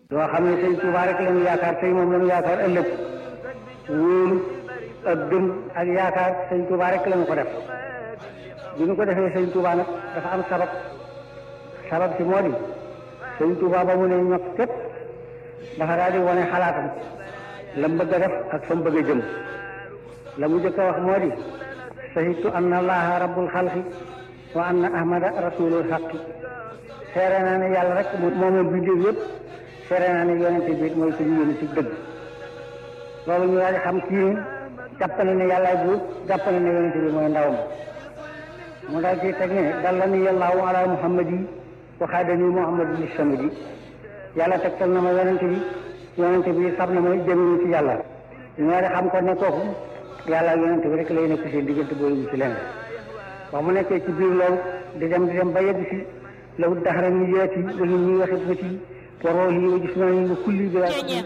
doo xam ne sëñ Tuubaa rek lañu yaakaar tey moom lañu yaakaar ëllëg wóolu ak gëm ak yaakaar sëñ Tuubaa rek lañu ko def bi ñu ko defee sëñ Tuubaa nag dafa am sabab sabab si moo di sëñ Tuubaa ba mu ne ñokk képp dafa daal di wane xalaatam la mu bëgg a def ak fa mu bëgg a jëm la mu jëkk a wax moo di sahitu anna allaha rabbul xalqi wa anna ahmada rasulul xaqi seere naa ne yàlla rek moom moom bindéef yëpp seere naa ne yonente bi mooy suñu yónni ci dëgg loolu ñu daal di xam kii jàppale ne yàllaay buur jàppale ne yonente bi mooy ndawam mu daal ci teg ne dalla ni yàllaahu ala muhammad yi waxaadani muhammad li samadi yàlla tegtal na ma yonente bi yonente bi xam na ma jëminu ci yàlla ñu daal di xam ko ne kooku yàlla ak yonente bi rek lay nekk seen diggante boobu mu ci lenn wax mu nekkee ci biir loolu di dem di dem ba yegg si law daxara ni yeeti wala ñuy waxit ba ci waroo yi wa gis naa ni kulli bi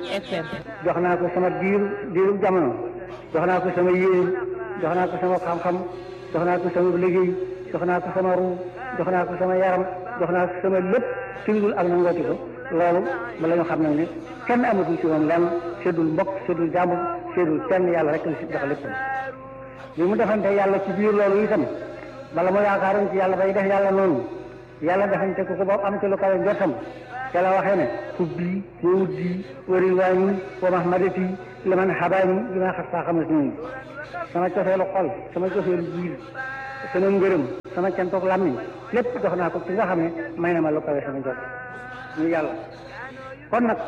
jox naa ko sama diiru diiru jamono jox naa ko sama yéene jox naa ko sama xam-xam jox naa ko sama liggéey jox naa ko sama ruu jox naa ko sama yaram jox naa ko sama lépp ci dul ak nangooti ko loolu bala ñu xam ne ne kenn amatul ci moom lenn seddul mbokk seddul jàmbur seddul kenn yàlla rek la si jox lépp bi mu defante yàlla ci biir loolu itam bala mu yaakaaroon ci yàlla bay def yàlla noonu yàlla defante ko ko ba am ci lu kawe njortam ca la waxee ne hubbi wa wuddi wa ridwaani wa mahmadati liman habaani li ma xas saa xamas noonu sama cofeelu xol sama cofeelu biir sama ngërëm sama cantoog làmmiñ lépp jox naa ko ci nga xam ne may na ma lu kawe sama njort ñu yàlla kon nag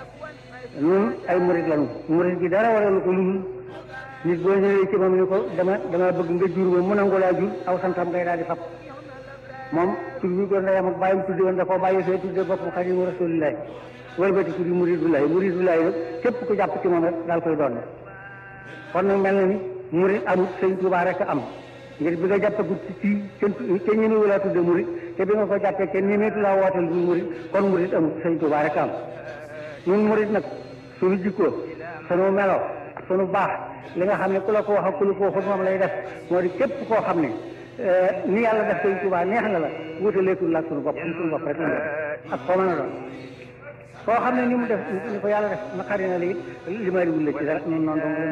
ñun ay murid lañu murid gi dara waralu ko lu nit boo ñëwee ci moom ni ko dama dama bëgg nga jur ma mu nangu laa jur aw santam ngay daal di fab moom tur bi ko ndeyam ak bàyyim tudde woon da koo bàyyi fee tudde bopp xadimu rasulillahi wëlbati ku di muridullahi muridullahi nag képp ku jàpp ci moom rek daal koy doon kon nag mel na ni murid amut sëñ Tuubaa rek am ngir bi nga jàppagut ci ci kenn kenn ñemewu laa tudde murid te bi nga ko jàppee kenn ñemeetu laa wooteel du murid kon murid amut sëñ Tuubaa rek am ñun murid nag suñu jikkoo sunu melo sunu baax li nga xam ne ku la ko wax ak ku la ko waxut moom lay def moo di képp koo xam ne ni yàlla def sëñ Tuubaa neex na la wutaleetul la ak sunu bopp suñu bopp rek ak koo mën a doon koo xam ne ni mu def ni ko yàlla def naqari na la it li ma wul la ci dara ñun noonu donc